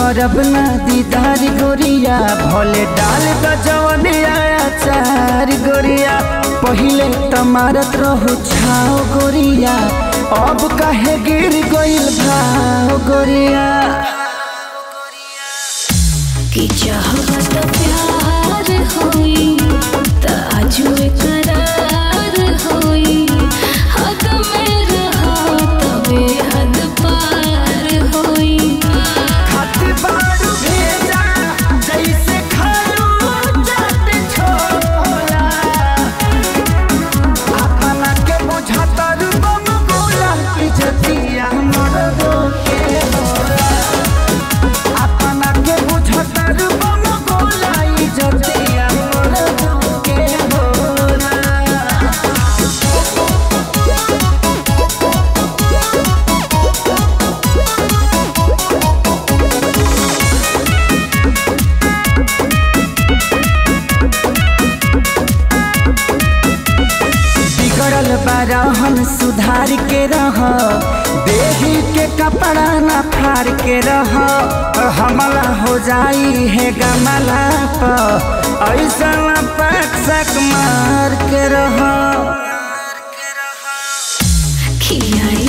करब ना दीदार गोरिया भले डाल द जवनिया चार गोरिया पहिले तमारत रहू छाओ गोरिया अब काहे गिर गइल भाव गोरिया कि चाहत प्यार होई त आजू करार होई हद में रहा तबे हद पार होई खाती बारू भेजा जैसे खालू जाते छोला अपना के बुझाता रू बम गोला इज्जतिया मरदो के होला अपना के बुझाता रू बम गोला इज्जतिया मरदो के होला बिगड़ल बारहन सुधार के रह देही के कपड़ा न फाड़ के रह हमला हो जाई है गमला पर ऐसा पैक मार के रह खियाई